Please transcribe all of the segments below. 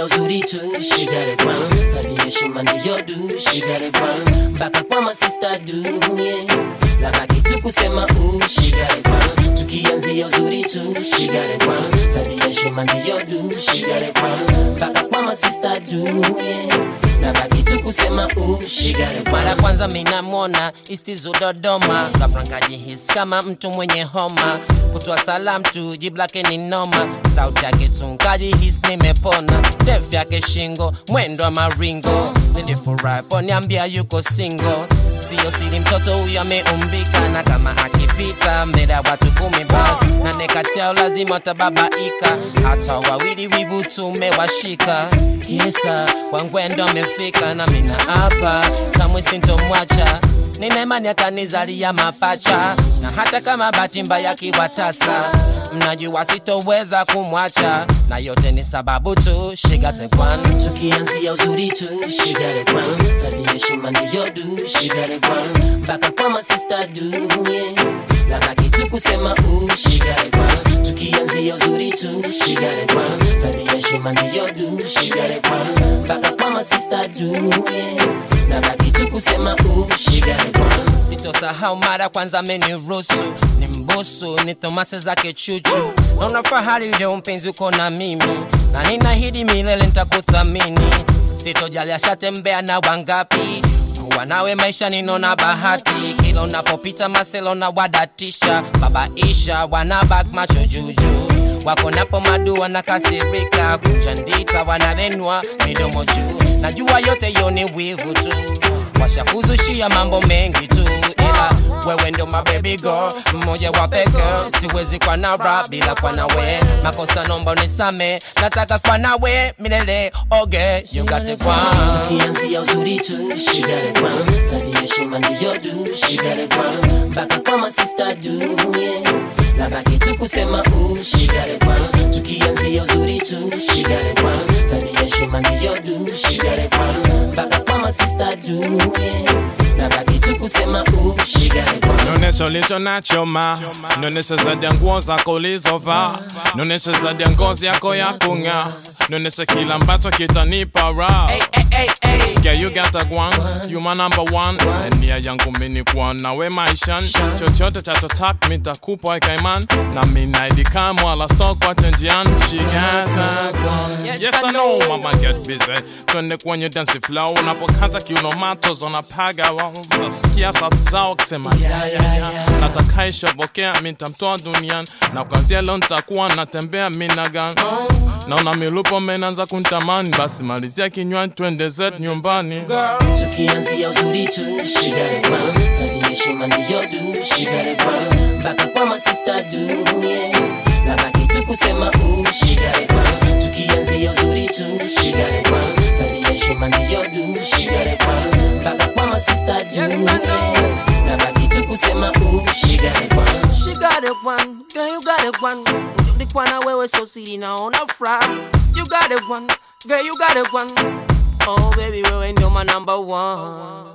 Tukianzia uzuri tu, she got it wrong. Tabia heshima ndiyo du, she got it wrong. Mpaka kwa masista du, yeah. Labaki tu kusema u, she got it wrong. Tukianzia uzuri tu, she got it wrong. Tabia heshima ndiyo du, she got it wrong. Mpaka kwa masista du, yeah. Labaki tu kusema u, she got it wrong. mara kwanza minamwona istizu dodoma ghafla nkajihisi kama mtu mwenye homa kutoa salam tu jibu lake ni noma sauti yake tu nkajihisi nimepona ndefu yake shingo mwendo wa maringo nilifurahi poniambia yuko singo siyo siri mtoto huyo ameumbika na kama akipita mbele ya watu kumi basi nane kati yao lazima watababaika hata wawili wivu tumewashika kisa wangwendo amefika na mina hapa kamwe sintomwacha nina imani atanizalia mapacha na hata kama bahati mbaya kiwatasa mnajua sitoweza kumwacha na yote ni sababu tu shigatekwan Tukianzia uzuri tu, she got it wrong. Tabia heshima ndiyo du, she got it wrong. Mpaka kwa masista du, yeah. Labaki tu kusema u, she got it wrong. Tukianzia uzuri tu, she got it wrong. Tabia heshima ndiyo du, she got it wrong. Mpaka kwa masista du, yeah. Labaki tu kusema u, she got it wrong. sitosahau mara kwanza ameniruhusu ni mbusu ni thomase zake chuchu naona fahari leo mpenzi uko na mimi na ninahidi milele nitakuthamini sitojali ashatembea na wangapi kuwa nawe maisha ninona bahati kila unapopita maselo na wadatisha babaisha wanabak macho juju wako napo madu wanakasirika kuchandita wanavenwa midomo juu najua yote yo ni wivu tu washakuzushia mambo mengi tu ila wewe ndo my baby girl mmoja wa peke siwezi kwa na rap bila kwa nawe makosa nomba unisame nataka kwa nawe milele oge you got it wrong Tukianzia uzuri tu, she got it wrong. Tabia heshima ndiyo du, she got it wrong. Mpaka kwa masista du, yeah. Labaki tu kusema u, she got it wrong. Tukianzia uzuri tu, she got it wrong. Tabia heshima ndiyo du, she got it wrong. Mpaka kwa masista du, yeah. Labaki tu kusema u, she got it wrong. Nonesha ulicho nacho ma, nonesha zaidi ya nguo zako ulizovaa, nonesha zaidi ya ngozi yako ya kung'aa, nonesha kila ambacho kitanipa raha. hey, hey, hey. Yeah, you got a one, you my number one. And nia yangu mini kuwa nawe maishani, chochote chatotaka mitakupa ikaiman, na mina idikamu wala stock wache njiani. She got a one. Yes, I know, mama get busy. Twende kwenye dance flow, unapokaza kiuno mato zonapaga, utasikia sauti zao kisema ya ya ya. Nataka ishobokea, mitamtoa duniani, na kuanzia leo nitakuwa natembea minagan. Naona milupo menanza kuntamani, basi malizia kinywani, twende zetu nyumbani. Tukianzia uzuri tu, she got it wrong. Tabia heshima ndiyo du, she got it wrong. Mpaka kwa masista du, yeah. Labaki tu kusema u, she got it wrong. Tukianzia uzuri tu, she got it wrong. Tabia heshima ndiyo du, she got it wrong. Mpaka kwa masista du, yeah. Labaki tu kusema u, she got it wrong. She got it one, girl you got it one. Ulikuwa na wewe so siri naona furaha. You got it one, girl you got it one. Oh baby wewe ndio my number one.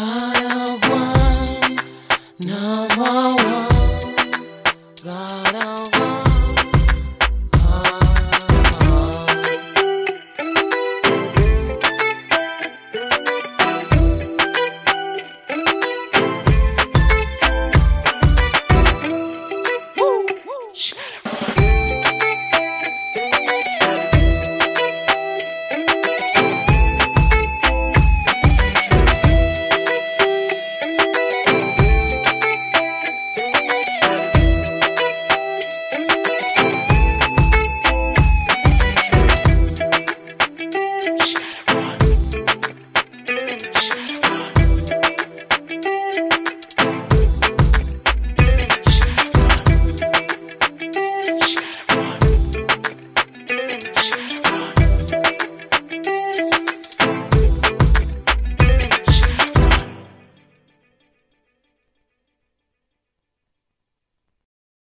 Got a one, number one. Got a